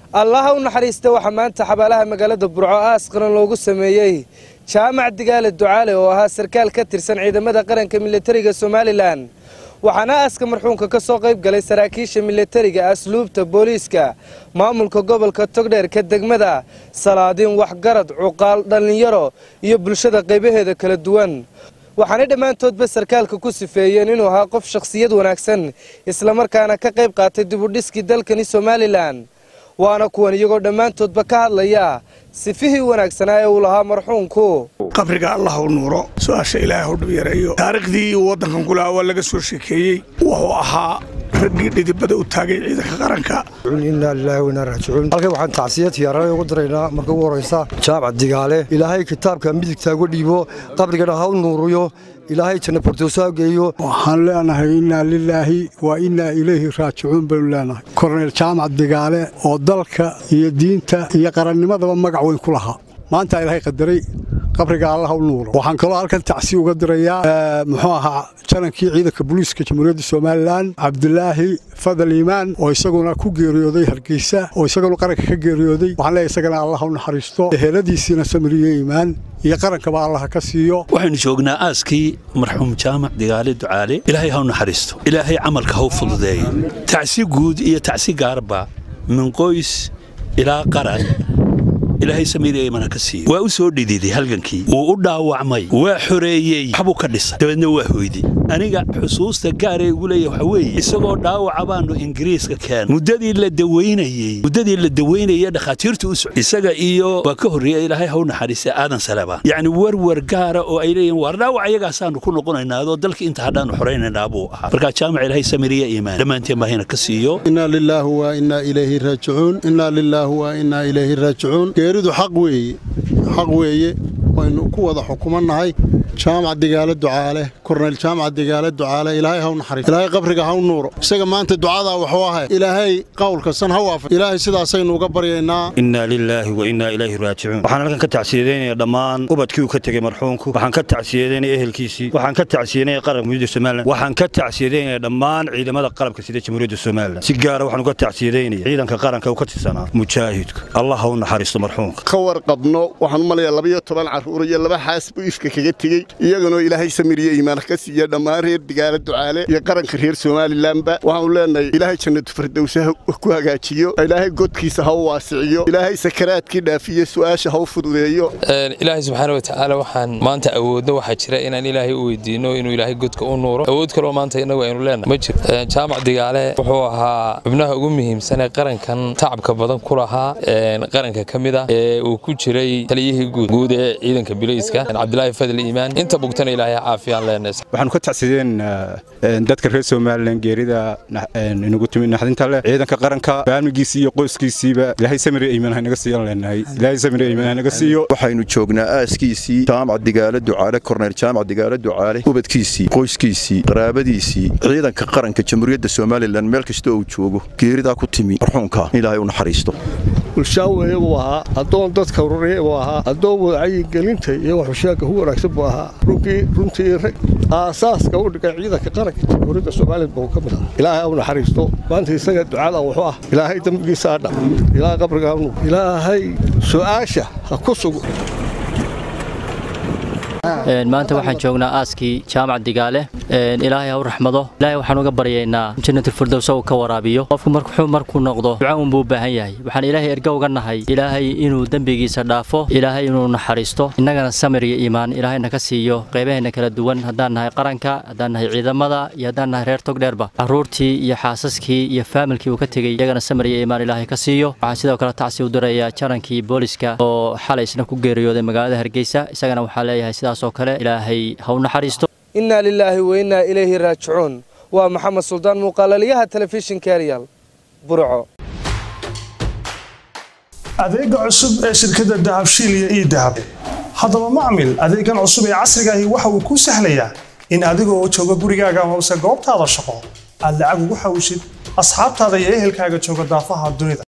allaha u naxariista waxaa maanta xabaalaha magaalada burco aas qaran loogu sameeyey jaamac digaale ducaale oo ahaa sarkaal ka tirsan ciidamada qaranka militariga somalilan waxaana aaska marxuumka ka soo qayb galay saraakiisha militariga asluubta booliiska maamulka gobolka togdheerka degmada salaadiin waxgarad cuqaal dhallinyaro iyo bulshada qaybaheeda kala duwan waxaanay dhammaantoodba sarkaalka ku sifeeyeen inuu ahaa qof shakhsiyad wanaagsan islamarkaana ka qayb qaatay dibudhiskii dalkani somalilan waana kuwan iyagoo dhammaantoodba ka hadlaya sifihii wanaagsanaa ee uu lahaa marxuumku qabriga allah u nuuro su-aasha ilaahay u dhib yareeyo taariikhdii uu waddankan ku lahaa waa laga soo sheekeeyey wuxuu ahaa raggii dhidibada u taagay ciidanka qaranka inaa lilaahi wainaa raajicuun halkan waxaan tacsiyad tiyaarana ugu diraynaa marka ugu horraysa jaamac digaale ilaahay kitaabka midigta uga dhiibo qabrigana ha u nuuriyo ilaahay janna bordoosaa geeyo waxaan leenahay innaa lilaahi wa innaa ilayhi raajicuun baynu leenahay korneyl jaamac digaale oo dalka iyo diinta iyo qarannimadaba magac weyn ku lahaa maanta ilaahay qadaray qabriga allah u nuuro waxaan kaloo halkan tacsi uga dirayaa muxuu ahaa janankii ciidanka booliiska jamhuuriyadda somalilan cabdulaahi fadal iimaan oo isaguna ku geeriyooday hargeysa oo isaguna qaranka ka geeriyooday waxaan leeyahay isagana allah u naxariisto eheladiisiina samiriyo iimaan iyo qarankaba allah ka siiyo waxaynu joognaa aaskii marxuum jaamac digaale ducaale ilaahay ha u naxariisto ilaahay camalka ha u fududeeyo tacsi guud iyo tacsi gaarba min qoys ilaa qaran ilaahay samiiriya imana ka siiyo waa u soo dhididay halgankii wuu u dhaawacmay waa xoreeyey waxbuu ka dhisay dabeedna waa hoyday aniga xusuusta gaaree ugu leeyahy waxa weeye isagoo dhaawaca baannu ingiriiska keen muddadii la dawaynayey muddadii la dawaynayey dhakhaatiirtu u soc isaga iyo waa ka horreeya ilaahay ha u naxariista aadan saleba yacni warwar gaara oo ay leeyihin waar dhaawac iyagaasaannu ku noqonaynaa adoo dalka inta hadhaannu xoraynaynaa buu ahaa markaa jaamac ilaahay samiriya iimaan dhammaanteen baahina ka siiyo innaa lilaahi wa innaa ilayhi raajicuun innaa lilaahi wa innaa ilayhi raajicuun geeridu xaq weeye xaq weeye waynu ku wada xukumannahay jaamac digaale ducaale korneyl jaamac digaale ducaale ilaahay haw naxariis ilaahay qabriga haw nuuro isaga maanta ducadaa waxuu ahay ilaahay qowlka san ha waafa ilaahay sidaasaynu uga baryaynaa innaa lilaahi wa innaa ilayhi raajicuun waxaan halkan ka tacsiyadeynaya dhammaan ubadkii uu ka tegey marxuumku waxaan ka tacsiyadeynaya ehelkiisii waxaan ka tacsiyadeynaya qaranka jamhuuriyadda somalilan waxaan ka tacsiyadeynaya dhammaan ciidamada qalabka sida jamhuuriyadda somalilan si gaara waxaan uga tacsiyadeynaya ciidanka qaranka uu ka tirsanaa mujaahidku allah ha u naxariisto marxuumka ka warqabno waxaan u malayaa labayo toban carruur iyo laba xaas buu ifka kaga tegey iyaganoo ilaahay samiriye iimaan ka siiya dhammaan reer digaale ducaale iyo qaranka reer somalilanba waxaanu leenahay ilaahay jannatu fardowse ku hagaajiyo ilaahay godkiisa ha u waasiciyo ilaahay sakaraadkii dhaafiyo su'aasha ha u fududeeyo ilaahay subxaana watacaala waxaan maanta awoodno waxaa jira inaan ilaahay u weydiino inuu ilaahay godka u nuuro awood kaloo maanta innagu aynu leenahay ma jiro jaamac digaale wuxuu ahaa xubnaha ugu muhiimsan ee qarankan tacabka badan ku lahaa qaranka ka mid ah ee uu ku jiray taliyihii guud ee ciidanka bilayska cabdilaahi fadli iimaan inta bugtana ilaahay caafiyaan leenays waxaanu ka tacsideen dadka reer somalilan geerida inagu timi naxdinta leh ciidanka qaranka faamligiisii iyo qoyskiisiiba ilaahay samir iimaan haynaga siiyan leenahay ilaahay samir iimaan haynaga siiyo waxaynu joognaa aaskiisii jaamac digaale ducaale korneyl jaamac digaale ducaale ubadkiisii qoyskiisii qaraabadiisii ciidanka qaranka jamhuuriyadda somalilan meel kasta uu joogo geeridaa ku timi marxuumka ilaahay u naxariisto bulshaaweeye buu ahaa addoon dadka ururaya buu ahaa addoon wacyigelinta iyo waxusheegga ugu wanaagsan buu ahaa runtii rag aasaaska u dhigay ciidanka qaranka jamhuuriyadda somalilan buu ka mid ahaa ilaahay u naxariisto maanta isaga ducada wuxuu ah ilaahay dembigiisa adha ilaahay qabriga hanu ilaahay su'aasha ha ku sugo maanta waxaan joognaa aaskii jaamac digaale ilaahay ha u raxmado ilaahay waxaan uga baryaynaa jannatilfirdows uu ka waraabiyo qofku marxuu markuu noqdo duca unbuu u baahan yahay waxaan ilaahay erga uga nahay ilaahay inuu dembigiisa dhaafo ilaahay inuu naxariisto innagana samir iyo iimaan ilaahayna ka siiyo qaybaheena kala duwan haddaan nahay qaranka haddaan nahay ciidamada iyo haddaan nahay reer togdheerba carruurtii iyo xaasaskii iyo faamilkii uu ka tegey iyagana samir iyo iimaan ilaahay ka siiyo waxaan sidoo kale tacsi u dirayaa janankii booliska oo xalay isna ku geeriyooday magaalada hargeysa isagana waxaa leeyahay sidaas oo kale ilaahay ha u naxariisto innaa lilaahi wa innaa ilayhi raajicuun waa maxamed suldaan muuqaalaliyaha telefishinka eryal burco adeega cusub ee shirkadda dahabshiil iyo ii dahab haddaba macmil adeegan cusub ee casrigaahi waxa uu kuu sahlayaa in adigoo jooga gurigaaga hoose goobtaada shaqo aad lacag ugu xawshid asxaabtaada iyo ehelkaaga jooga daafaha dunida